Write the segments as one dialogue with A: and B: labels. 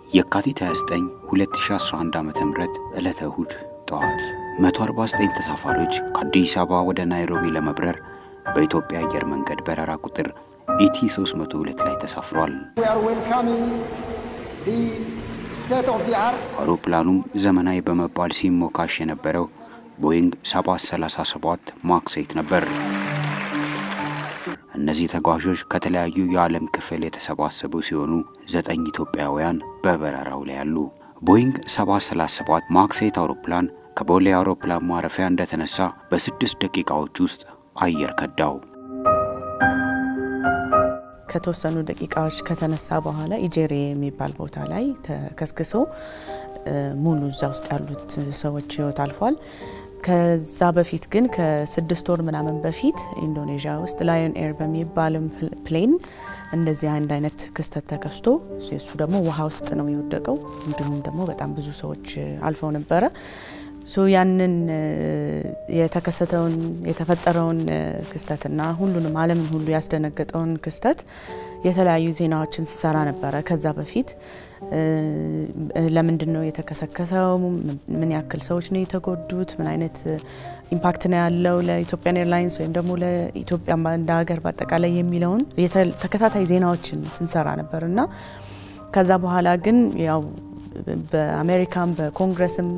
A: የካቲት 29 2011 ዓ ም ዕለተ እሁድ ጠዋት 149 ተሳፋሪዎች ከአዲስ አበባ ወደ ናይሮቢ ለመብረር በኢትዮጵያ አየር መንገድ በረራ ቁጥር ኢቲ 302 ላይ ተሳፍሯል። አውሮፕላኑም ዘመናዊ በመባል ሲሞካሽ የነበረው ቦይንግ 737 ማክስ 8 ነበር። እነዚህ ተጓዦች ከተለያዩ የዓለም ክፍል የተሰባሰቡ ሲሆኑ ዘጠኝ ኢትዮጵያውያን በበረራው ላይ አሉ። ቦይንግ 737 ማክስ 8 አውሮፕላን ከቦሌ አውሮፕላን ማረፊያ እንደተነሳ በስድስት ደቂቃዎች ውስጥ አየር ከዳው።
B: ከተወሰኑ ደቂቃዎች ከተነሳ በኋላ ኢጄሬ የሚባል ቦታ ላይ ተከስክሶ ሙሉ እዛ ውስጥ ያሉት ሰዎች ህይወት አልፏል። ከዛ በፊት ግን ከስድስት ወር ምናምን በፊት ኢንዶኔዥያ ውስጥ ላዮን ኤር በሚባልም ፕሌን እንደዚህ አንድ አይነት ክስተት ተከስቶ እሱ ደግሞ ውሃ ውስጥ ነው የወደቀው። እንዲሁም ደግሞ በጣም ብዙ ሰዎች አልፈው ነበረ። ሶ ያንን የተከሰተውን የተፈጠረውን ክስተትና ሁሉንም ዓለምን ሁሉ ያስደነገጠውን ክስተት የተለያዩ ዜናዎችን ስሰራ ነበረ። ከዛ በፊት ለምንድን ነው የተከሰከሰው? ምን ያክል ሰዎች ነው የተጎዱት? ምን አይነት ኢምፓክት ነው ያለው ለኢትዮጵያን ኤርላይንስ ወይም ደግሞ ለኢትዮጵያ እንደ ሀገር በአጠቃላይ የሚለውን ተከታታይ ዜናዎችን ስንሰራ ነበር እና ከዛ በኋላ ግን ያው በአሜሪካም በኮንግረስም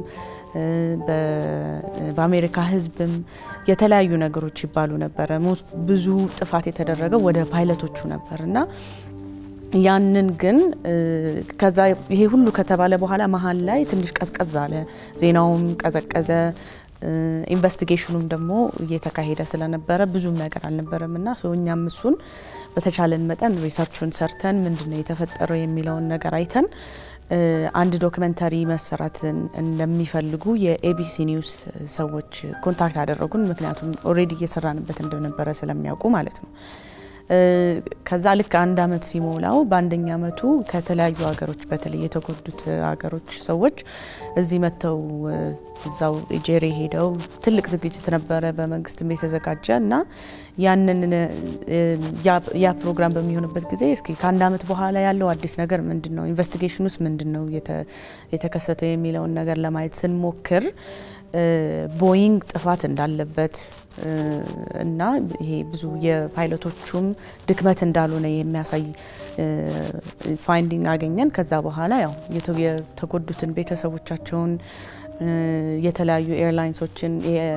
B: በአሜሪካ ሕዝብም የተለያዩ ነገሮች ይባሉ ነበረ። ብዙ ጥፋት የተደረገው ወደ ፓይለቶቹ ነበር እና ያንን ግን ከዛ ይሄ ሁሉ ከተባለ በኋላ መሀል ላይ ትንሽ ቀዝቀዝ አለ፣ ዜናውም ቀዘቀዘ። ኢንቨስቲጌሽኑም ደግሞ እየተካሄደ ስለነበረ ብዙም ነገር አልነበረም እና እኛም እሱን በተቻለን መጠን ሪሰርቹን ሰርተን ምንድነው የተፈጠረው የሚለውን ነገር አይተን አንድ ዶክመንተሪ መሰራትን እንደሚፈልጉ የኤቢሲ ኒውስ ሰዎች ኮንታክት አደረጉን። ምክንያቱም ኦልሬዲ እየሰራንበት እንደነበረ ስለሚያውቁ ማለት ነው። ከዛ ልክ አንድ አመት ሲሞላው በአንደኛ አመቱ ከተለያዩ ሀገሮች በተለይ የተጎዱት ሀገሮች ሰዎች እዚህ መጥተው እዛው ጄሬ ሄደው ትልቅ ዝግጅት ነበረ በመንግስትም የተዘጋጀ እና ያንን ያ ፕሮግራም በሚሆንበት ጊዜ እስኪ ከአንድ አመት በኋላ ያለው አዲስ ነገር ምንድን ነው፣ ኢንቨስቲጌሽን ውስጥ ምንድን ነው የተከሰተው የሚለውን ነገር ለማየት ስንሞክር ቦይንግ ጥፋት እንዳለበት እና ይሄ ብዙ የፓይለቶቹም ድክመት እንዳልሆነ የሚያሳይ ፋይንዲንግ አገኘን። ከዛ በኋላ ያው የተጎዱትን ቤተሰቦቻቸውን የተለያዩ ኤርላይንሶችን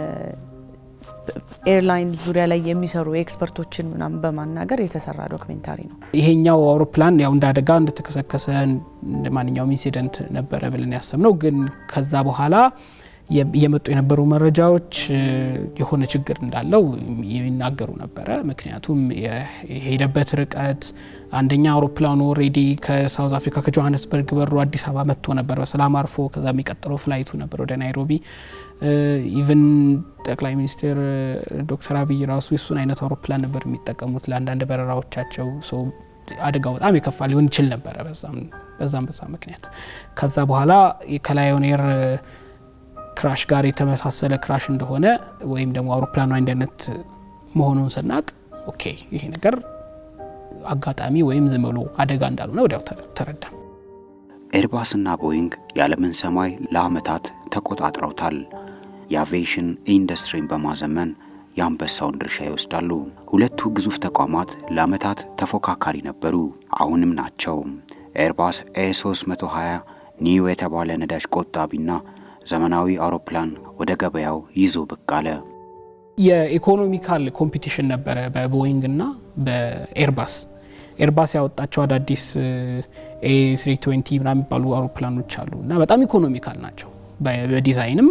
B: ኤርላይን ዙሪያ ላይ የሚሰሩ ኤክስፐርቶችን ምናምን በማናገር የተሰራ ዶክሜንታሪ ነው።
C: ይሄኛው አውሮፕላን ያው እንደ አደጋ እንደተከሰከሰ እንደ ማንኛውም ኢንሲደንት ነበረ ብለን ያሰብነው ግን ከዛ በኋላ የመጡ የነበሩ መረጃዎች የሆነ ችግር እንዳለው ይናገሩ ነበረ። ምክንያቱም የሄደበት ርቀት አንደኛ አውሮፕላኑ ኦልሬዲ ከሳውዝ አፍሪካ ከጆሀንስበርግ በሮ አዲስ አበባ መጥቶ ነበር በሰላም አርፎ ከዛ የሚቀጥለው ፍላይቱ ነበር ወደ ናይሮቢ። ኢቨን ጠቅላይ ሚኒስትር ዶክተር አብይ ራሱ የሱን አይነት አውሮፕላን ነበር የሚጠቀሙት ለአንዳንድ በረራዎቻቸው። አደጋው በጣም የከፋ ሊሆን ይችል ነበረ በዛም በዛ ምክንያት ከዛ በኋላ ከላዮን ኤር ክራሽ ጋር የተመሳሰለ ክራሽ እንደሆነ ወይም ደግሞ አውሮፕላኑ አንድ አይነት መሆኑን ስናቅ ኦኬ ይሄ ነገር አጋጣሚ ወይም ዝም ብሎ አደጋ እንዳልሆነ ወዲያው ተረዳ።
A: ኤርባስና ቦይንግ የዓለምን ሰማይ ለዓመታት ተቆጣጥረውታል። የአቪዬሽን ኢንዱስትሪን በማዘመን የአንበሳውን ድርሻ ይወስዳሉ። ሁለቱ ግዙፍ ተቋማት ለዓመታት ተፎካካሪ ነበሩ፣ አሁንም ናቸው። ኤርባስ ኤ320 ኒው የተባለ ነዳጅ ቆጣቢና ዘመናዊ አውሮፕላን ወደ ገበያው ይዞ ብቅ አለ።
C: የኢኮኖሚካል ኮምፒቲሽን ነበረ በቦይንግ እና በኤርባስ። ኤርባስ ያወጣቸው አዳዲስ ኤ ስሪ ትዌንቲ ምናምን የሚባሉ አውሮፕላኖች አሉ እና በጣም ኢኮኖሚካል ናቸው በዲዛይንም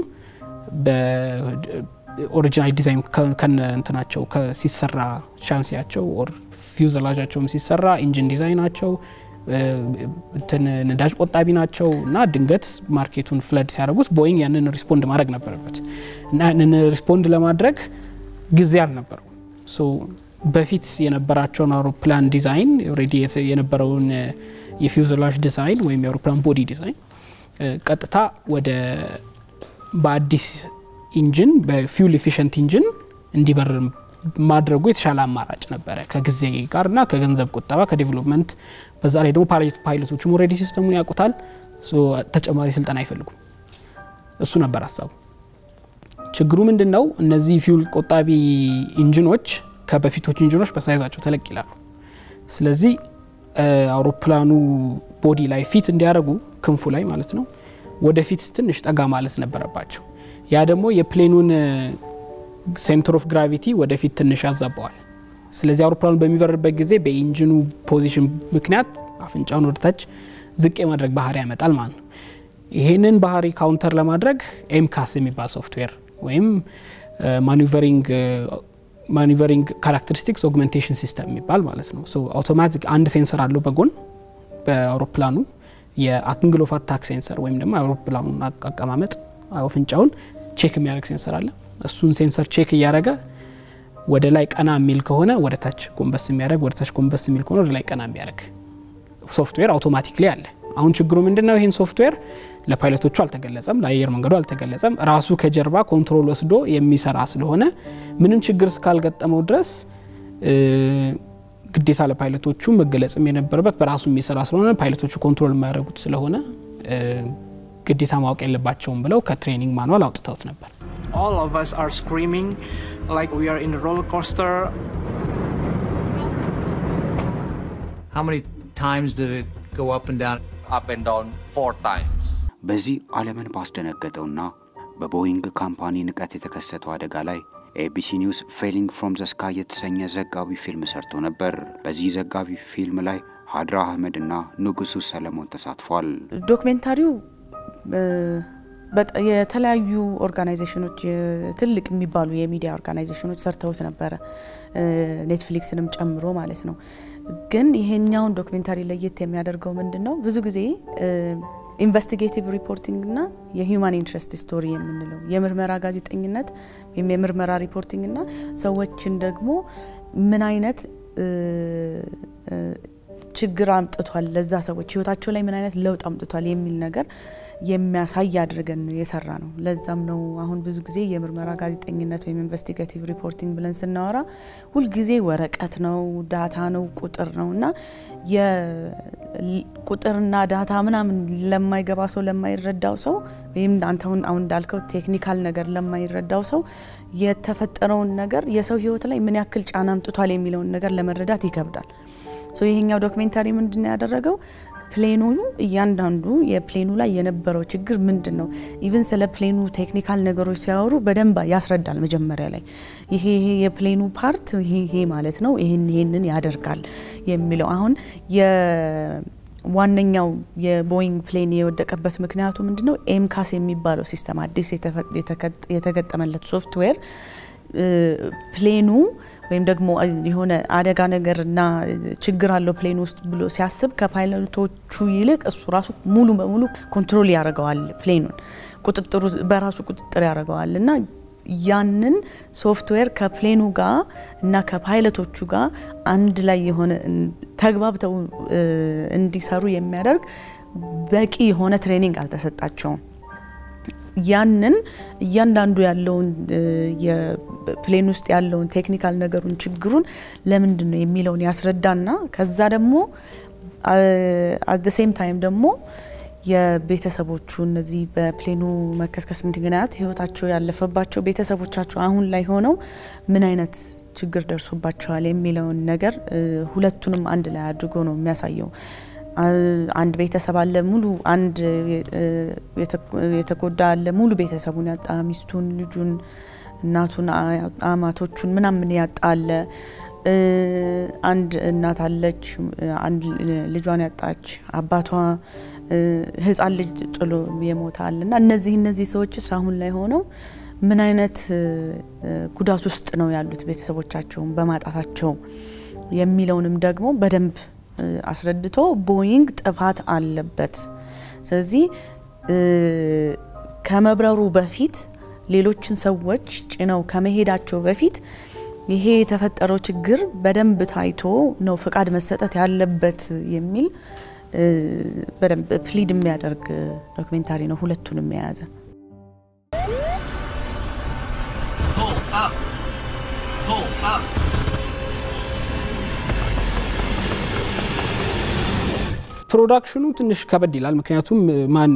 C: በኦሪጂናል ዲዛይን ከነ እንትናቸው ሲሰራ ሻንሲያቸው ኦር ፊውዘላጃቸውም ሲሰራ ኢንጂን ዲዛይናቸው እንትን ነዳጅ ቆጣቢ ናቸው እና ድንገት ማርኬቱን ፍለድ ሲያደርጉት ቦይንግ ያንን ሪስፖንድ ማድረግ ነበረበት እና ያንን ሪስፖንድ ለማድረግ ጊዜ አልነበረው። በፊት የነበራቸውን አውሮፕላን ዲዛይን ኦልሬዲ የነበረውን የፊውዘላጅ ዲዛይን ወይም የአውሮፕላን ቦዲ ዲዛይን ቀጥታ ወደ በአዲስ ኢንጂን በፊውል ኤፊሽንት ኢንጂን እንዲበር ማድረጉ የተሻለ አማራጭ ነበረ ከጊዜ ጋር እና ከገንዘብ ቁጠባ ከዴቨሎፕመንት። በዛ ላይ ደግሞ ፓይለቶቹም ኦልሬዲ ሲስተሙን ያውቁታል። ተጨማሪ ስልጠና አይፈልጉም። እሱ ነበር ሀሳቡ። ችግሩ ምንድን ነው? እነዚህ ፊውል ቆጣቢ ኢንጂኖች ከበፊቶች ኢንጂኖች በሳይዛቸው ተለቅ ይላሉ። ስለዚህ አውሮፕላኑ ቦዲ ላይ ፊት እንዲያደርጉ ክንፉ ላይ ማለት ነው ወደፊት ትንሽ ጠጋ ማለት ነበረባቸው። ያ ደግሞ የፕሌኑን ሴንተር ኦፍ ግራቪቲ ወደፊት ትንሽ ያዛባዋል። ስለዚህ አውሮፕላኑ በሚበርበት ጊዜ በኢንጂኑ ፖዚሽን ምክንያት አፍንጫውን ወደታች ዝቅ የማድረግ ባህሪ ያመጣል ማለት ነው። ይህንን ባህሪ ካውንተር ለማድረግ ኤምካስ የሚባል ሶፍትዌር ወይም ማኒቨሪንግ ካራክተሪስቲክስ ኦግመንቴሽን ሲስተም የሚባል ማለት ነው። አውቶማቲክ አንድ ሴንሰር አለው በጎን በአውሮፕላኑ የአንግል ኦፍ አታክ ሴንሰር ወይም ደግሞ የአውሮፕላኑን አቀማመጥ አፍንጫውን ቼክ የሚያደርግ ሴንሰር አለ። እሱን ሴንሰር ቼክ እያደረገ ወደ ላይ ቀና የሚል ከሆነ ወደ ታች ጎንበስ የሚያደርግ ወደ ታች ጎንበስ የሚል ከሆነ ወደ ላይ ቀና የሚያደርግ ሶፍትዌር አውቶማቲክሊ አለ። አሁን ችግሩ ምንድን ነው? ይህን ሶፍትዌር ለፓይለቶቹ አልተገለጸም፣ ለአየር መንገዱ አልተገለጸም። ራሱ ከጀርባ ኮንትሮል ወስዶ የሚሰራ ስለሆነ ምንም ችግር እስካልገጠመው ድረስ ግዴታ ለፓይለቶቹ መገለጽም የነበረበት በራሱ የሚሰራ ስለሆነ ፓይለቶቹ ኮንትሮል የማያደርጉት ስለሆነ ግዴታ ማወቅ የለባቸውም ብለው ከትሬኒንግ ማኑዋል አውጥተውት ነበር።
D: all of us are screaming like we are in a roller coaster.
E: How many times did it go up and down?
F: up and down four times.
A: በዚህ ዓለምን ባስደነገጠውና በቦይንግ ካምፓኒ ንቀት የተከሰተው አደጋ ላይ ኤቢሲ ኒውስ ፌሊንግ ፍሮም ዘ ስካይ የተሰኘ ዘጋቢ ፊልም ሰርቶ ነበር። በዚህ ዘጋቢ ፊልም ላይ ሀድራ አህመድ እና ንጉሱ ሰለሞን ተሳትፏል።
B: ዶክሜንታሪው የተለያዩ ኦርጋናይዜሽኖች ትልቅ የሚባሉ የሚዲያ ኦርጋናይዜሽኖች ሰርተውት ነበረ፣ ኔትፍሊክስንም ጨምሮ ማለት ነው። ግን ይሄኛውን ዶክሜንታሪ ለየት የሚያደርገው ምንድን ነው? ብዙ ጊዜ ኢንቨስቲጌቲቭ ሪፖርቲንግ እና የሂውማን ኢንትረስት ስቶሪ የምንለው የምርመራ ጋዜጠኝነት ወይም የምርመራ ሪፖርቲንግ እና ሰዎችን ደግሞ ምን አይነት ችግር አምጥቷል ለዛ ሰዎች ህይወታቸው ላይ ምን አይነት ለውጥ አምጥቷል የሚል ነገር የሚያሳይ አድርገን የሰራ ነው። ለዛም ነው አሁን ብዙ ጊዜ የምርመራ ጋዜጠኝነት ወይም ኢንቨስቲጋቲቭ ሪፖርቲንግ ብለን ስናወራ ሁልጊዜ ወረቀት ነው፣ ዳታ ነው፣ ቁጥር ነው እና የቁጥርና ዳታ ምናምን ለማይገባ ሰው ለማይረዳው ሰው ወይም አንተ አሁን እንዳልከው ቴክኒካል ነገር ለማይረዳው ሰው የተፈጠረውን ነገር የሰው ህይወት ላይ ምን ያክል ጫና አምጥቷል የሚለውን ነገር ለመረዳት ይከብዳል። ሶ ይሄኛው ዶክሜንታሪ ምንድን ነው ያደረገው? ፕሌኑ እያንዳንዱ የፕሌኑ ላይ የነበረው ችግር ምንድን ነው፣ ኢቭን ስለ ፕሌኑ ቴክኒካል ነገሮች ሲያወሩ በደንብ ያስረዳል። መጀመሪያ ላይ ይሄ ይሄ የፕሌኑ ፓርት ይሄ ይሄ ማለት ነው ይሄን ይሄንን ያደርጋል የሚለው አሁን ዋነኛው የቦይንግ ፕሌን የወደቀበት ምክንያቱ ምንድን ነው? ኤምካስ የሚባለው ሲስተም አዲስ የተገጠመለት ሶፍትዌር ፕሌኑ ወይም ደግሞ የሆነ አደጋ ነገርና ችግር አለው ፕሌን ውስጥ ብሎ ሲያስብ ከፓይለቶቹ ይልቅ እሱ ራሱ ሙሉ በሙሉ ኮንትሮል ያደርገዋል። ፕሌኑን ቁጥጥሩ በራሱ ቁጥጥር ያደርገዋል እና ያንን ሶፍትዌር ከፕሌኑ ጋር እና ከፓይለቶቹ ጋር አንድ ላይ የሆነ ተግባብተው እንዲሰሩ የሚያደርግ በቂ የሆነ ትሬኒንግ አልተሰጣቸውም። ያንን እያንዳንዱ ያለውን የፕሌን ውስጥ ያለውን ቴክኒካል ነገሩን ችግሩን ለምንድን ነው የሚለውን ያስረዳና ከዛ ደግሞ አት ሴም ታይም ደግሞ የቤተሰቦቹ እነዚህ በፕሌኑ መከስከስ ምክንያት ህይወታቸው ያለፈባቸው ቤተሰቦቻቸው አሁን ላይ ሆነው ምን አይነት ችግር ደርሶባቸዋል የሚለውን ነገር ሁለቱንም አንድ ላይ አድርጎ ነው የሚያሳየው። አንድ ቤተሰብ አለ ሙሉ አንድ የተጎዳ አለ ሙሉ ቤተሰቡን ያጣ ሚስቱን፣ ልጁን፣ እናቱን፣ አማቶቹን ምናምን ያጣ አለ። አንድ እናት አለች አንድ ልጇን ያጣች አባቷ ህፃን ልጅ ጥሎ የሞታል እና እነዚህ እነዚህ ሰዎችስ አሁን ላይ ሆነው ምን አይነት ጉዳት ውስጥ ነው ያሉት ቤተሰቦቻቸውን በማጣታቸው የሚለውንም ደግሞ በደንብ አስረድቶ ቦይንግ ጥፋት አለበት፣ ስለዚህ ከመብረሩ በፊት ሌሎችን ሰዎች ጭነው ከመሄዳቸው በፊት ይሄ የተፈጠረው ችግር በደንብ ታይቶ ነው ፍቃድ መሰጠት ያለበት የሚል በደንብ ፕሊድ የሚያደርግ ዶክሜንታሪ ነው። ሁለቱንም የያዘ
F: Pull up. Pull
C: ፕሮዳክሽኑ ትንሽ ከበድ ይላል። ምክንያቱም ማን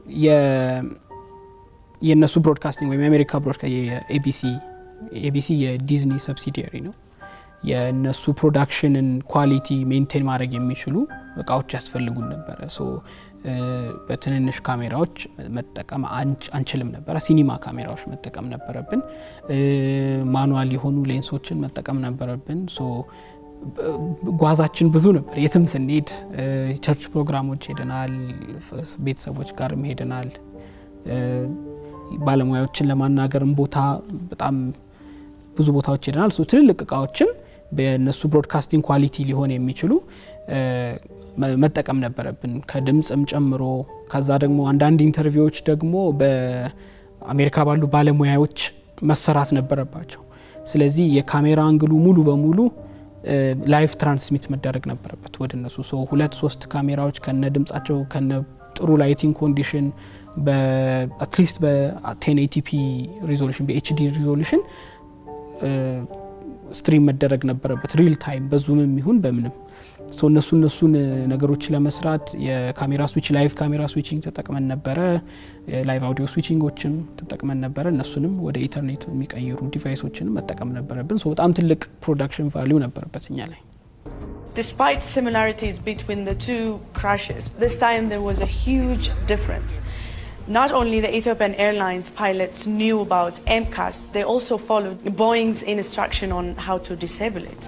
C: የእነሱ ብሮድካስቲንግ ወይም የአሜሪካ ብሮድካ የኤቢሲ ኤቢሲ የዲዝኒ ሰብሲዲያሪ ነው። የእነሱ ፕሮዳክሽንን ኳሊቲ ሜንቴን ማድረግ የሚችሉ እቃዎች ያስፈልጉን ነበረ። ሶ በትንንሽ ካሜራዎች መጠቀም አንችልም ነበረ። ሲኒማ ካሜራዎች መጠቀም ነበረብን። ማኑዋል የሆኑ ሌንሶችን መጠቀም ነበረብን። ሶ ጓዛችን ብዙ ነበር። የትም ስንሄድ ቸርች ፕሮግራሞች ሄደናል፣ ቤተሰቦች ጋርም ሄደናል። ባለሙያዎችን ለማናገርም ቦታ በጣም ብዙ ቦታዎች ሄደናል። ሶ ትልልቅ እቃዎችን በእነሱ ብሮድካስቲንግ ኳሊቲ ሊሆን የሚችሉ መጠቀም ነበረብን ከድምፅም ጨምሮ። ከዛ ደግሞ አንዳንድ ኢንተርቪዎች ደግሞ በአሜሪካ ባሉ ባለሙያዎች መሰራት ነበረባቸው። ስለዚህ የካሜራ አንግሉ ሙሉ በሙሉ ላይቭ ትራንስሚት መደረግ ነበረበት ወደ እነሱ። ሶ ሁለት ሶስት ካሜራዎች ከነ ድምጻቸው ከነ ጥሩ ላይቲንግ ኮንዲሽን በአትሊስት በቴን ኤቲፒ ሪዞሉሽን በኤችዲ ሪዞሉሽን ስትሪም መደረግ ነበረበት ሪል ታይም በዙምም ይሁን በምንም እነሱ እነሱን ነገሮች ለመስራት የካሜራ ስዊች ላይቭ ካሜራ ስዊችንግ ተጠቅመን ነበረ። ላይቭ አውዲዮ ስዊችንጎችን ተጠቅመን ነበረ። እነሱንም ወደ ኢንተርኔት የሚቀይሩ ዲቫይሶችንም መጠቀም ነበረብን። በጣም ትልቅ ፕሮዳክሽን ቫሊዩ ነበረበት እኛ ላይ።
G: Despite similarities between the two crashes, this time there was a huge difference. Not only the Ethiopian Airlines pilots knew about MCAS, they also followed Boeing's instruction on how to disable it.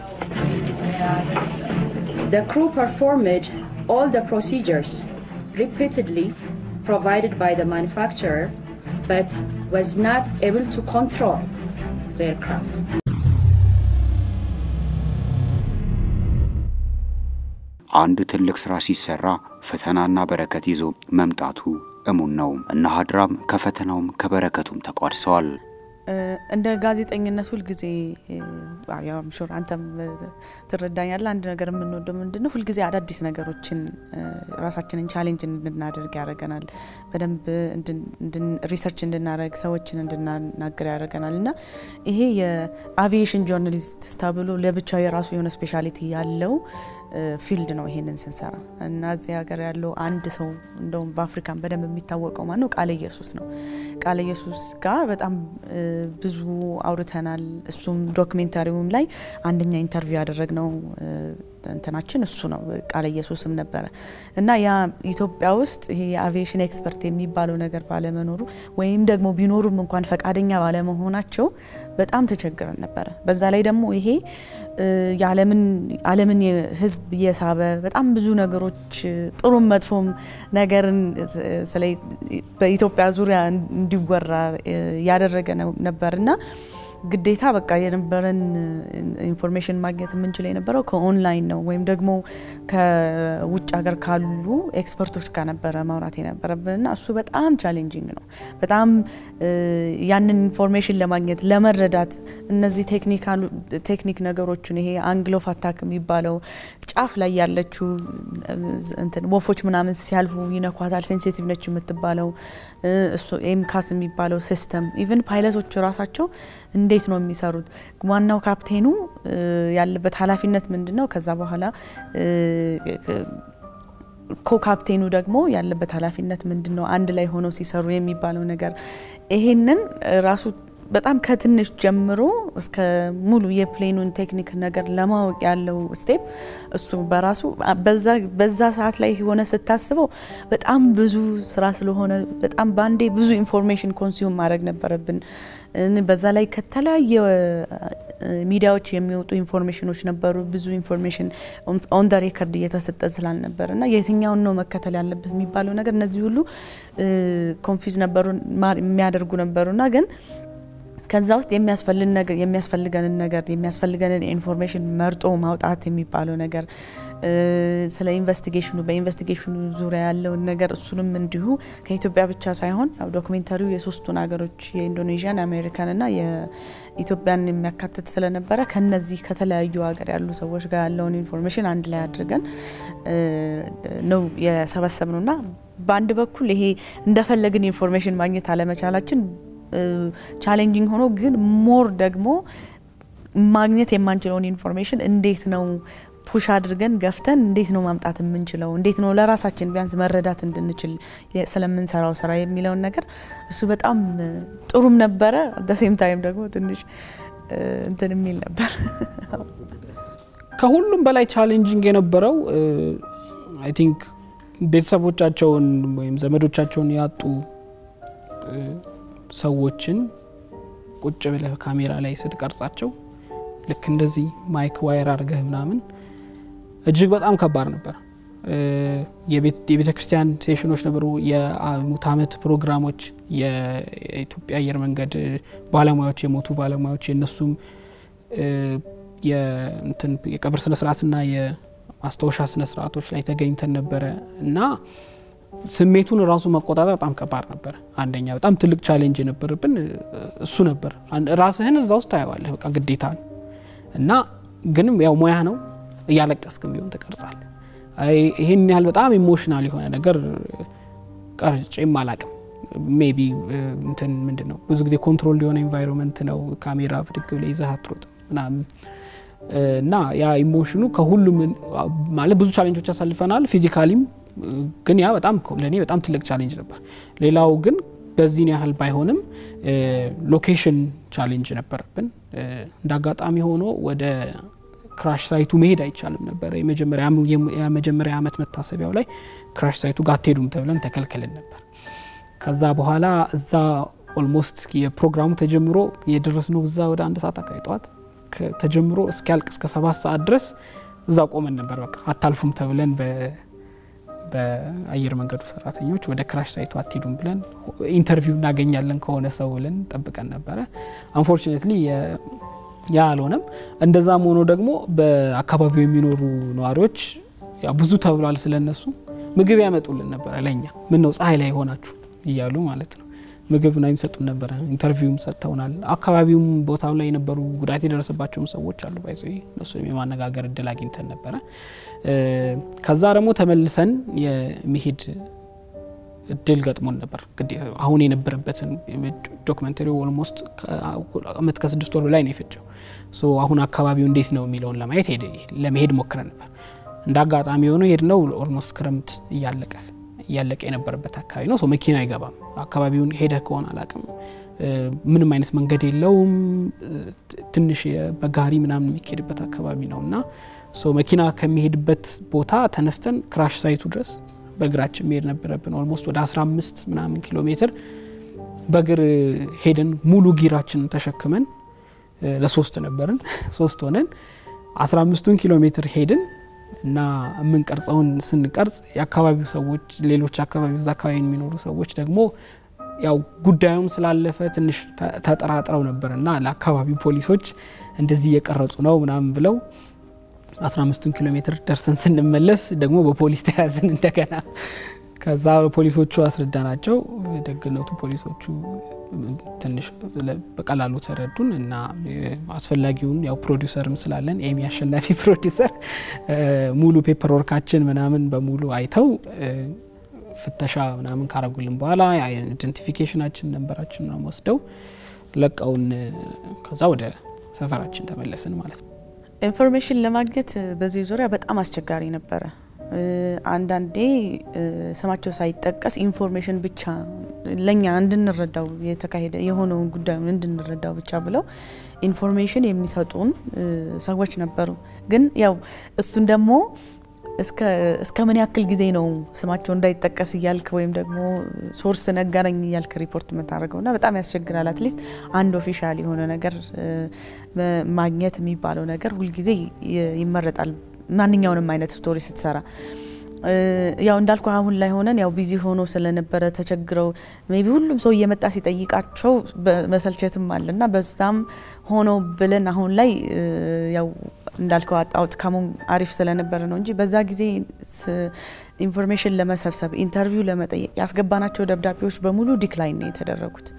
H: The crew performed all the procedures repeatedly provided by the manufacturer, but was not able to control the aircraft.
A: አንድ ትልቅ ስራ ሲሰራ ፈተናና በረከት ይዞ መምጣቱ እሙን ነው። እነ ሀድራም ከፈተናውም ከበረከቱም ተቋድሰዋል።
B: እንደ ጋዜጠኝነት ሁልጊዜ ሹር አንተም ትረዳኛለህ። አንድ ነገር የምንወደው ምንድን ነው? ሁልጊዜ አዳዲስ ነገሮችን ራሳችንን ቻሌንጅ እንድናደርግ ያደርገናል። በደንብ ሪሰርች እንድናደርግ፣ ሰዎችን እንድናናገር ያደርገናል እና ይሄ የአቪዬሽን ጆርናሊስት ተብሎ ለብቻው የራሱ የሆነ ስፔሻሊቲ ያለው ፊልድ ነው። ይሄንን ስንሰራ እና እዚህ ሀገር ያለው አንድ ሰው እንደውም በአፍሪካን በደንብ የሚታወቀው ማን ነው? ቃለ ኢየሱስ ነው። ቃለ ኢየሱስ ጋር በጣም ብዙ አውርተናል። እሱም ዶክሜንታሪውም ላይ አንደኛ ኢንተርቪው ያደረግነው እንትናችን እሱ ነው። ቃለ ኢየሱስም ነበረ እና ያ ኢትዮጵያ ውስጥ ይሄ የአቪዬሽን ኤክስፐርት የሚባለው ነገር ባለመኖሩ ወይም ደግሞ ቢኖሩም እንኳን ፈቃደኛ ባለመሆናቸው በጣም ተቸግረን ነበረ። በዛ ላይ ደግሞ ይሄ የዓለምን ሕዝብ እየሳበ በጣም ብዙ ነገሮች ጥሩም መጥፎም ነገርን በኢትዮጵያ ዙሪያ እንዲወራ ያደረገ ነበርና ግዴታ በቃ የነበረን ኢንፎርሜሽን ማግኘት የምንችል የነበረው ከኦንላይን ነው ወይም ደግሞ ከውጭ ሀገር ካሉ ኤክስፐርቶች ጋር ነበረ ማውራት የነበረብን እና እሱ በጣም ቻሌንጂንግ ነው። በጣም ያንን ኢንፎርሜሽን ለማግኘት ለመረዳት እነዚህ ቴክኒክ ነገሮችን ይሄ አንግል ኦፍ አታክ የሚባለው ጫፍ ላይ ያለችው እንትን ወፎች ምናምን ሲያልፉ ይነኳታል፣ ሴንሲቲቭ ነች የምትባለው ኤምካስ የሚባለው ሲስተም ኢቨን ፓይለቶች ራሳቸው እንዴት ነው የሚሰሩት? ዋናው ካፕቴኑ ያለበት ኃላፊነት ምንድን ነው? ከዛ በኋላ ኮካፕቴኑ ደግሞ ያለበት ኃላፊነት ምንድን ነው? አንድ ላይ ሆነው ሲሰሩ የሚባለው ነገር ይሄንን ራሱ በጣም ከትንሽ ጀምሮ እስከ ሙሉ የፕሌኑን ቴክኒክ ነገር ለማወቅ ያለው ስቴፕ እሱ በራሱ በዛ ሰዓት ላይ ሆነ ስታስበው በጣም ብዙ ስራ ስለሆነ በጣም በአንዴ ብዙ ኢንፎርሜሽን ኮንሱም ማድረግ ነበረብን። በዛ ላይ ከተለያየ ሚዲያዎች የሚወጡ ኢንፎርሜሽኖች ነበሩ። ብዙ ኢንፎርሜሽን ኦን ደ ሬከርድ እየተሰጠ ስላልነበር እና የትኛውን ነው መከተል ያለበት የሚባለው ነገር እነዚህ ሁሉ ኮንፊዝ ነበሩ የሚያደርጉ ነበሩና ግን ከዛ ውስጥ የሚያስፈልገንን ነገር የሚያስፈልገንን ኢንፎርሜሽን መርጦ ማውጣት የሚባለው ነገር ስለ ኢንቨስቲጌሽኑ በኢንቨስቲጌሽኑ ዙሪያ ያለውን ነገር እሱንም እንዲሁ ከኢትዮጵያ ብቻ ሳይሆን ያው ዶክሜንታሪው የሶስቱን ሀገሮች የኢንዶኔዥያን፣ የአሜሪካንና የኢትዮጵያን የሚያካትት ስለነበረ ከነዚህ ከተለያዩ ሀገር ያሉ ሰዎች ጋር ያለውን ኢንፎርሜሽን አንድ ላይ አድርገን ነው የሰበሰብ ነውና በአንድ በኩል ይሄ እንደፈለግን ኢንፎርሜሽን ማግኘት አለመቻላችን ቻሌንጂንግ ሆኖ ግን ሞር ደግሞ ማግኘት የማንችለውን ኢንፎርሜሽን እንዴት ነው ፑሽ አድርገን ገፍተን እንዴት ነው ማምጣት የምንችለው፣ እንዴት ነው ለራሳችን ቢያንስ መረዳት እንድንችል ስለምንሰራው ስራ የሚለውን ነገር እሱ በጣም ጥሩም ነበረ። አደሴም ታይም ደግሞ ትንሽ እንትን የሚል ነበር።
C: ከሁሉም በላይ ቻሌንጂንግ የነበረው አይ ቲንክ ቤተሰቦቻቸውን ወይም ዘመዶቻቸውን ያጡ ሰዎችን ቁጭ ብለህ ካሜራ ላይ ስትቀርጻቸው ልክ እንደዚህ ማይክ ዋየር አድርገህ ምናምን እጅግ በጣም ከባድ ነበር። የቤተ ክርስቲያን ሴሽኖች ነበሩ፣ የሙት ዓመት ፕሮግራሞች፣ የኢትዮጵያ አየር መንገድ ባለሙያዎች የሞቱ ባለሙያዎች የእነሱም የቀብር ስነስርዓትና የማስታወሻ ስነስርዓቶች ላይ ተገኝተን ነበረ እና ስሜቱን ራሱ መቆጣጠር በጣም ከባድ ነበር። አንደኛ በጣም ትልቅ ቻሌንጅ የነበረብን እሱ ነበር። ራስህን እዛ ውስጥ ታየዋለህ፣ በቃ ግዴታ ነው እና ግንም ያው ሙያ ነው እያለቀስክም ቢሆን ትቀርጻለህ። ይህን ያህል በጣም ኢሞሽናል የሆነ ነገር ቀርጬም አላቅም። ሜቢ እንትን ምንድን ነው ብዙ ጊዜ ኮንትሮል የሆነ ኤንቫይሮንመንት ነው። ካሜራ ብድግ ብለህ ይዘህ አትሮጥም ምናምን እና ያ ኢሞሽኑ ከሁሉም ማለት ብዙ ቻሌንጆች ያሳልፈናል ፊዚካሊም ግን ያ በጣም ለእኔ በጣም ትልቅ ቻሌንጅ ነበር። ሌላው ግን በዚህን ያህል ባይሆንም ሎኬሽን ቻሌንጅ ነበረብን። እንደ አጋጣሚ ሆኖ ወደ ክራሽ ሳይቱ መሄድ አይቻልም ነበር። የመጀመሪያ ዓመት መታሰቢያው ላይ ክራሽ ሳይቱ ጋር አትሄዱም ተብለን ተከልክለን ነበር። ከዛ በኋላ እዛ ኦልሞስት የፕሮግራሙ ተጀምሮ የደረስነው እዛ ወደ አንድ ሰዓት አካባቢ ጠዋት ተጀምሮ እስኪያልቅ እስከ ሰባት ሰዓት ድረስ እዛ ቆመን ነበር። በቃ አታልፉም ተብለን በአየር መንገዱ ሰራተኞች ወደ ክራሽ ሳይቱ አትሄዱም ብለን ኢንተርቪው እናገኛለን ከሆነ ሰው ብለን ጠብቀን ነበረ። አንፎርቹኔትሊ ያ አልሆነም። እንደዛም ሆኖ ደግሞ በአካባቢው የሚኖሩ ነዋሪዎች ብዙ ተብሏል ስለነሱ ምግብ ያመጡልን ነበረ ለእኛ ምን ነው ፀሐይ ላይ ሆናችሁ እያሉ ማለት ነው ምግብ ና የሚሰጡን ነበረ። ኢንተርቪውም ሰጥተውናል። አካባቢውም ቦታው ላይ የነበሩ ጉዳት የደረሰባቸውም ሰዎች አሉ። ባይዘ እነሱንም የማነጋገር እድል አግኝተን ነበረ። ከዛ ደግሞ ተመልሰን የመሄድ እድል ገጥሞን ነበር። አሁን የነበረበትን ዶክመንተሪ ኦልሞስት አመት ከስድስት ወር በላይ ነው የፈጀው። አሁን አካባቢው እንዴት ነው የሚለውን ለማየት ለመሄድ ሞክረን ነበር። እንደ አጋጣሚ የሆነ ሄድ ነው ኦልሞስት ክረምት እያለቀ እያለቀ የነበረበት አካባቢ ነው። መኪና አይገባም። አካባቢውን ሄደህ ከሆነ አላቅም፣ ምንም አይነት መንገድ የለውም። ትንሽ በጋሪ ምናምን የሚካሄድበት አካባቢ ነው እና መኪና ከሚሄድበት ቦታ ተነስተን ክራሽ ሳይቱ ድረስ በእግራችን መሄድ ነበረብን። ኦልሞስት ወደ 15 ምናምን ኪሎ ሜትር በእግር ሄደን ሙሉ ጊራችንን ተሸክመን ለሶስት ነበርን። ሶስት ሆነን 15ቱን ኪሎ ሜትር ሄድን እና የምንቀርጸውን ስንቀርጽ የአካባቢው ሰዎች ሌሎች አካባቢ እዛ አካባቢ የሚኖሩ ሰዎች ደግሞ ያው ጉዳዩን ስላለፈ ትንሽ ተጠራጥረው ነበር እና ለአካባቢው ፖሊሶች እንደዚህ እየቀረጹ ነው ምናምን ብለው 15ቱን ኪሎ ሜትር ደርሰን ስንመለስ ደግሞ በፖሊስ ተያዝን እንደገና። ከዛ ፖሊሶቹ አስረዳናቸው። ደግነቱ ፖሊሶቹ ትንሽ በቀላሉ ተረዱን እና አስፈላጊውን ያው ፕሮዲውሰርም ስላለን ኤሚ አሸናፊ ፕሮዲውሰር ሙሉ ፔፐር ወርካችን ምናምን በሙሉ አይተው ፍተሻ ምናምን ካረጉልን በኋላ አይደንቲፊኬሽናችን ነንበራችን ነው ወስደው ለቀውን ከዛ ወደ ሰፈራችን ተመለስን ማለት ነው።
B: ኢንፎርሜሽን ለማግኘት በዚህ ዙሪያ በጣም አስቸጋሪ ነበረ። አንዳንዴ ስማቸው ሳይጠቀስ ኢንፎርሜሽን ብቻ ለእኛ እንድንረዳው የተካሄደ የሆነውን ጉዳዩን እንድንረዳው ብቻ ብለው ኢንፎርሜሽን የሚሰጡን ሰዎች ነበሩ። ግን ያው እሱን ደግሞ እስከ ምን ያክል ጊዜ ነው ስማቸው እንዳይጠቀስ እያልክ ወይም ደግሞ ሶርስ ነገረኝ እያልክ ሪፖርት የምታደርገው ና በጣም ያስቸግራል። አትሊስት አንድ ኦፊሻል የሆነ ነገር ማግኘት የሚባለው ነገር ሁልጊዜ ይመረጣል። ማንኛውንም አይነት ስቶሪ ስትሰራ ያው እንዳልኩ አሁን ላይ ሆነን ያው ቢዚ ሆኖ ስለነበረ ተቸግረው ሜቢ ሁሉም ሰው እየመጣ ሲጠይቃቸው መሰልቸትም አለ እና በዛም ሆኖ ብለን አሁን ላይ ያው እንዳልከው አውትካሙም አሪፍ ስለነበረ ነው እንጂ በዛ ጊዜ ኢንፎርሜሽን ለመሰብሰብ ኢንተርቪው ለመጠየቅ ያስገባናቸው ደብዳቤዎች በሙሉ ዲክላይን ነው የተደረጉት።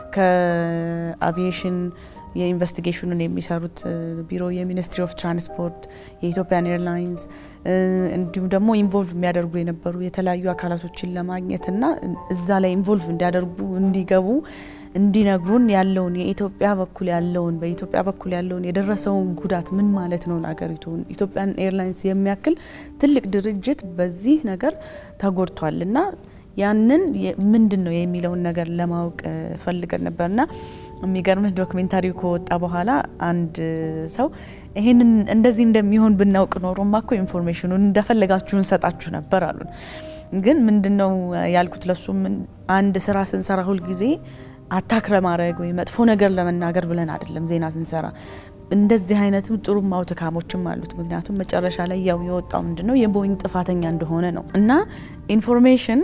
B: ከአቪዬሽን የኢንቨስቲጌሽኑን የሚሰሩት ቢሮ፣ የሚኒስትሪ ኦፍ ትራንስፖርት፣ የኢትዮጵያን ኤርላይንስ እንዲሁም ደግሞ ኢንቮልቭ የሚያደርጉ የነበሩ የተለያዩ አካላቶችን ለማግኘት እና እዛ ላይ ኢንቮልቭ እንዲያደርጉ እንዲገቡ እንዲነግሩን ያለውን የኢትዮጵያ በኩል ያለውን በኢትዮጵያ በኩል ያለውን የደረሰውን ጉዳት ምን ማለት ነው ለሀገሪቱ ኢትዮጵያን ኤርላይንስ የሚያክል ትልቅ ድርጅት በዚህ ነገር ተጎድቷል እና ያንን ምንድን ነው የሚለውን ነገር ለማወቅ ፈልገን ነበርና የሚገርምህ ዶክሜንታሪው ከወጣ በኋላ አንድ ሰው ይህንን እንደዚህ እንደሚሆን ብናውቅ ኖሮማ እኮ ኢንፎርሜሽኑን እንደፈለጋችሁ እንሰጣችሁ ነበር አሉን። ግን ምንድን ነው ያልኩት ለሱ አንድ ስራ ስንሰራ ሁልጊዜ አታክ ለማድረግ ወይ መጥፎ ነገር ለመናገር ብለን አይደለም ዜና ስንሰራ እንደዚህ አይነትም ጥሩ አውትካሞችም አሉት። ምክንያቱም መጨረሻ ላይ ያው የወጣው ምንድን ነው የቦይንግ ጥፋተኛ እንደሆነ ነው እና ኢንፎርሜሽን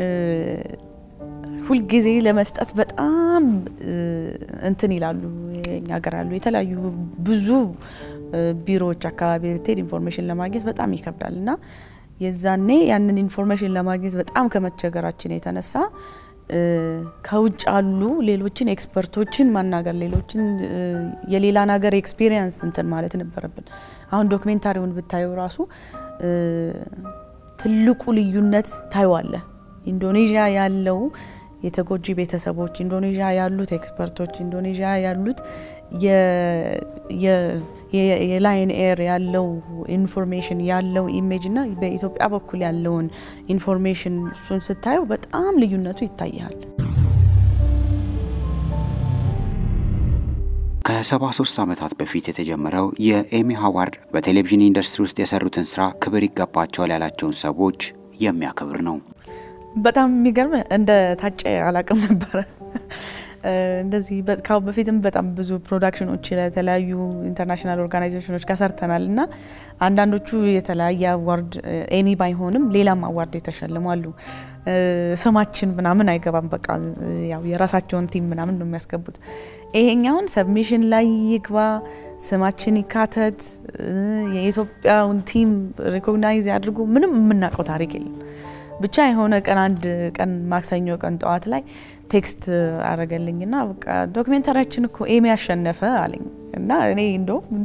B: ሁልጊዜ ለመስጠት በጣም እንትን ይላሉ። የኛ ሀገር ያሉ የተለያዩ ብዙ ቢሮዎች አካባቢ ብትሄድ ኢንፎርሜሽን ለማግኘት በጣም ይከብዳል እና የዛኔ ያንን ኢንፎርሜሽን ለማግኘት በጣም ከመቸገራችን የተነሳ ከውጭ አሉ ሌሎችን ኤክስፐርቶችን ማናገር ሌሎችን የሌላን ሀገር ኤክስፒሪየንስ እንትን ማለት ነበረብን። አሁን ዶክሜንታሪውን ብታየው ራሱ ትልቁ ልዩነት ታይዋለ። ኢንዶኔዥያ ያለው የተጎጂ ቤተሰቦች፣ ኢንዶኔዥያ ያሉት ኤክስፐርቶች፣ ኢንዶኔዥያ ያሉት የላይን ኤር ያለው ኢንፎርሜሽን ያለው ኢሜጅ እና በኢትዮጵያ በኩል ያለውን ኢንፎርሜሽን እሱን ስታየው በጣም ልዩነቱ ይታያል።
A: ከ73 ዓመታት በፊት የተጀመረው የኤሚ አዋርድ በቴሌቪዥን ኢንዱስትሪ ውስጥ የሰሩትን ስራ ክብር ይገባቸዋል ያላቸውን ሰዎች የሚያከብር ነው።
B: በጣም የሚገርም እንደ ታጨ አላቅም ነበረ። እንደዚህ ካሁን በፊትም በጣም ብዙ ፕሮዳክሽኖች ለተለያዩ ኢንተርናሽናል ኦርጋናይዜሽኖች ጋር ሰርተናል እና አንዳንዶቹ የተለያየ አዋርድ ኤሚ ባይሆንም ሌላም አዋርድ የተሸልሟሉ። ስማችን ምናምን አይገባም። በቃ ያው የራሳቸውን ቲም ምናምን ነው የሚያስገቡት። ይሄኛውን ሰብሚሽን ላይ ይግባ፣ ስማችን ይካተት፣ የኢትዮጵያውን ቲም ሪኮግናይዝ ያድርጉ፣ ምንም የምናውቀው ታሪክ የለም። ብቻ የሆነ ቀን አንድ ቀን ማክሰኞ ቀን ጠዋት ላይ ቴክስት አረገልኝና በቃ ዶክሜንታሪያችን እኮ ኤሚ ያሸነፈ አለኝ እና እኔ እንደውም እንዴ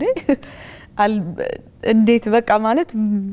B: እንዴት በቃ ማለት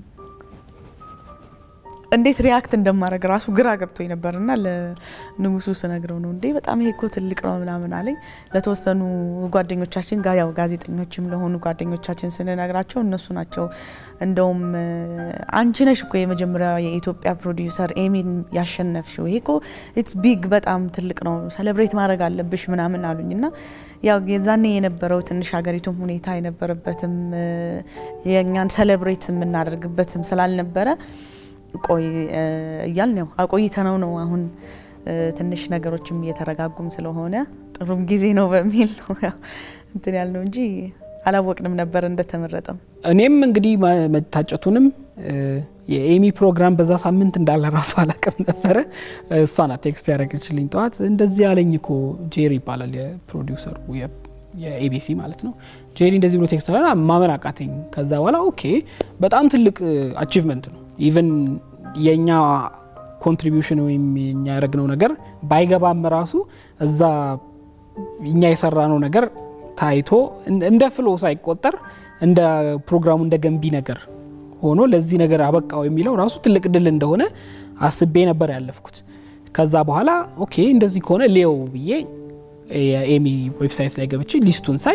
B: እንዴት ሪያክት እንደማድረግ ራሱ ግራ ገብቶኝ ነበር እና ለንጉሱ ስነግረው ነው እንዴ በጣም ይሄ እኮ ትልቅ ነው ምናምን አለኝ። ለተወሰኑ ጓደኞቻችን ጋር ያው ጋዜጠኞችም ለሆኑ ጓደኞቻችን ስንነግራቸው እነሱ ናቸው እንደውም አንቺ ነሽ እኮ የመጀመሪያ የኢትዮጵያ ፕሮዲውሰር ኤሚን ያሸነፍሽው፣ ይሄ እኮ ኢትስ ቢግ በጣም ትልቅ ነው፣ ሰለብሬት ማድረግ አለብሽ ምናምን አሉኝ እና ያው የዛኔ የነበረው ትንሽ ሀገሪቱም ሁኔታ የነበረበትም የእኛን ሰለብሬት የምናደርግበትም ስላልነበረ ቆይ እያል ነው አቆይተነው ነው አሁን ትንሽ ነገሮችም እየተረጋጉም ስለሆነ ጥሩም ጊዜ ነው በሚል ነው እንትን ያልነው እንጂ አላወቅንም ነበር እንደተመረጠም።
C: እኔም እንግዲህ መታጨቱንም የኤሚ ፕሮግራም በዛ ሳምንት እንዳለ ራሱ አላቅም ነበረ። እሷ ናት ቴክስት ያደረገችልኝ ጠዋት። እንደዚህ ያለኝ እኮ ጄሪ ይባላል የፕሮዲውሰሩ የኤቢሲ ማለት ነው። ጄሪ እንደዚህ ብሎ ቴክስት አለ። ማመን አቃተኝ። ከዛ በኋላ ኦኬ በጣም ትልቅ አቺቭመንት ነው ኢቨን የእኛ ኮንትሪቢሽን ወይም የኛ ያደረግነው ነገር ባይገባም ራሱ እዛ እኛ የሰራነው ነገር ታይቶ እንደ ፍሎ ሳይቆጠር እንደ ፕሮግራሙ እንደ ገንቢ ነገር ሆኖ ለዚህ ነገር አበቃው የሚለው ራሱ ትልቅ ድል እንደሆነ አስቤ ነበር ያለፍኩት። ከዛ በኋላ ኦኬ እንደዚህ ከሆነ ሌው ብዬ የኤሚ ዌብሳይት ላይ ገብቼ ሊስቱን ሳይ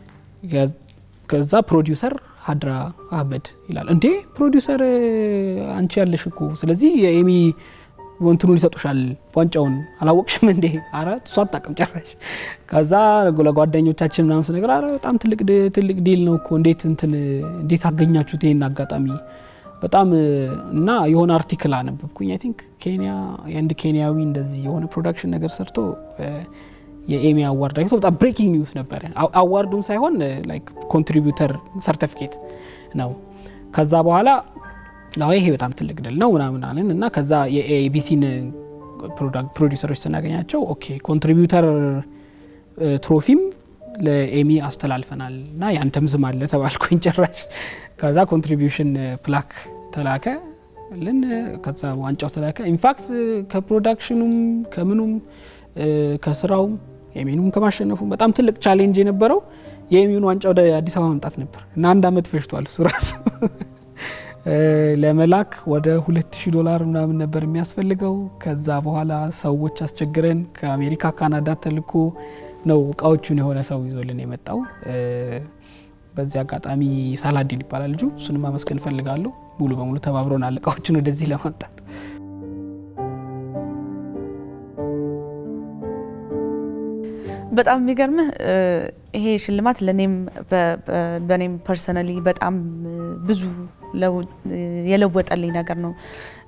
C: ከዛ ፕሮዲውሰር ሀድራ አህመድ ይላል። እንዴ ፕሮዲውሰር አንቺ ያለሽ እኮ ስለዚህ የኤሚ ወንትኑን ይሰጡሻል ዋንጫውን አላወቅሽም እንዴ? አረ እሷ አታውቅም ጭራሽ። ከዛ ለጓደኞቻችን ምናምን ስነገር አረ በጣም ትልቅ ትልቅ ዲል ነው እኮ እንዴት እንትን እንዴት አገኛችሁት ይሄን አጋጣሚ በጣም እና የሆነ አርቲክል አነበብኩኝ። አይ ቲንክ ኬንያ የአንድ ኬንያዊ እንደዚህ የሆነ ፕሮዳክሽን ነገር ሰርቶ የኤሚ አዋርድ አግኝቶ በጣም ብሬኪንግ ኒውስ ነበረ። አዋርዱን ሳይሆን ላይክ ኮንትሪቢዩተር ሰርቲፊኬት ነው። ከዛ በኋላ አዎ ይሄ በጣም ትልቅ ድል ነው ምናምን አለን እና ከዛ የኤቢሲን ፕሮዲውሰሮች ስናገኛቸው ኦኬ ኮንትሪቢዩተር ትሮፊም ለኤሚ አስተላልፈናል እና ያንተም ስም አለ ተባልኩኝ ጭራሽ። ከዛ ኮንትሪቢዩሽን ፕላክ ተላከ ልን ከዛ ዋንጫው ተላከ። ኢንፋክት ከፕሮዳክሽኑም ከምኑም ከስራውም ኤሚኑም ከማሸነፉ በጣም ትልቅ ቻሌንጅ የነበረው የኤሚውን ዋንጫ ወደ አዲስ አበባ መምጣት ነበር እና አንድ አመት ፈጅቷል እሱ ራሱ ለመላክ ወደ 2000 ዶላር ምናምን ነበር የሚያስፈልገው። ከዛ በኋላ ሰዎች አስቸግረን ከአሜሪካ ካናዳ ተልኮ ነው እቃዎቹን የሆነ ሰው ይዞልን የመጣው። በዚህ አጋጣሚ ሳላዲን ይባላል ልጁ። እሱንም ማመስገን እፈልጋለሁ። ሙሉ በሙሉ ተባብሮናል እቃዎችን ወደዚህ ለማምጣት።
B: በጣም የሚገርምህ ይሄ ሽልማት ለእኔም በእኔም ፐርሰናሊ በጣም ብዙ የለወጠልኝ ነገር ነው።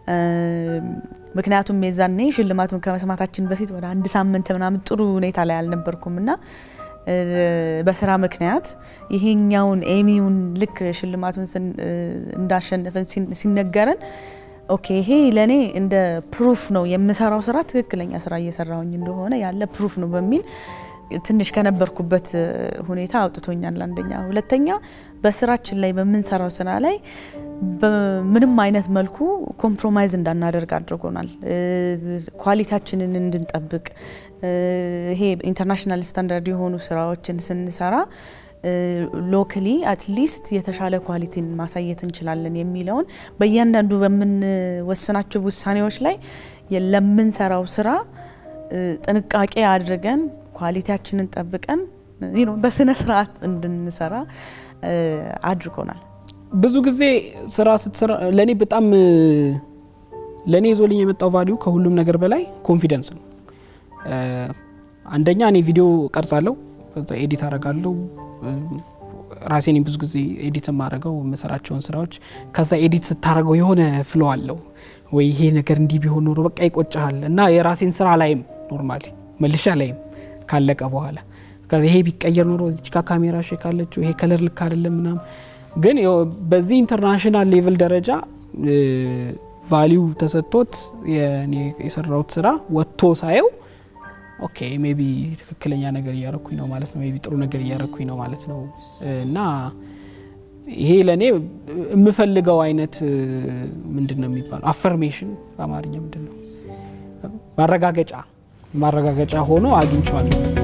B: ምክንያቱም የዛኔ ሽልማቱን ከመስማታችን በፊት ወደ አንድ ሳምንት ምናምን ጥሩ ሁኔታ ላይ አልነበርኩም እና በስራ ምክንያት ይሄኛውን ኤሚውን ልክ ሽልማቱን እንዳሸነፈን ሲነገረን ኦኬ ይሄ ለእኔ እንደ ፕሩፍ ነው የምሰራው ስራ ትክክለኛ ስራ እየሰራሁኝ እንደሆነ ያለ ፕሩፍ ነው በሚል ትንሽ ከነበርኩበት ሁኔታ አውጥቶኛል። አንደኛ። ሁለተኛ በስራችን ላይ በምንሰራው ስራ ላይ በምንም አይነት መልኩ ኮምፕሮማይዝ እንዳናደርግ አድርጎናል። ኳሊቲያችንን እንድንጠብቅ ይሄ ኢንተርናሽናል ስታንዳርድ የሆኑ ስራዎችን ስንሰራ ሎካሊ አትሊስት የተሻለ ኳሊቲን ማሳየት እንችላለን የሚለውን በእያንዳንዱ በምንወስናቸው ውሳኔዎች ላይ ለምንሰራው ስራ ጥንቃቄ አድርገን ኳሊቲያችንን ጠብቀን በስነ ስርዓት እንድንሰራ አድርጎናል።
C: ብዙ ጊዜ ስራ ስትሰራ ለእኔ በጣም ለእኔ ይዞልኝ የመጣው ቫሊዩ ከሁሉም ነገር በላይ ኮንፊደንስ ነው። አንደኛ እኔ ቪዲዮ ቀርጻለሁ፣ ከዛ ኤዲት አረጋለሁ። ራሴን ብዙ ጊዜ ኤዲት የማደርገው የምሰራቸውን ስራዎች ከዛ ኤዲት ስታደረገው የሆነ ፍሎ አለው ወይ ይሄ ነገር እንዲህ ቢሆን ኖሮ በቃ ይቆጭሃል እና የራሴን ስራ ላይም ኖርማሊ መልሻ ላይም ካለቀ በኋላ ከዚ ይሄ ቢቀየር ኖሮ እዚች ጋ ካሜራ ሼክ አለችው ይሄ ከለር ልክ አይደለም ምናምን። ግን በዚህ ኢንተርናሽናል ሌቭል ደረጃ ቫሊዩ ተሰጥቶት የሰራሁት ስራ ወጥቶ ሳየው ኦኬ ሜቢ ትክክለኛ ነገር እያረኩኝ ነው ማለት ነው፣ ሜቢ ጥሩ ነገር እያረኩኝ ነው ማለት ነው እና ይሄ ለእኔ የምፈልገው አይነት ምንድን ነው የሚባለው አፈርሜሽን በአማርኛ ምንድን ነው ማረጋገጫ ማረጋገጫ ሆኖ አግኝቼዋለሁ።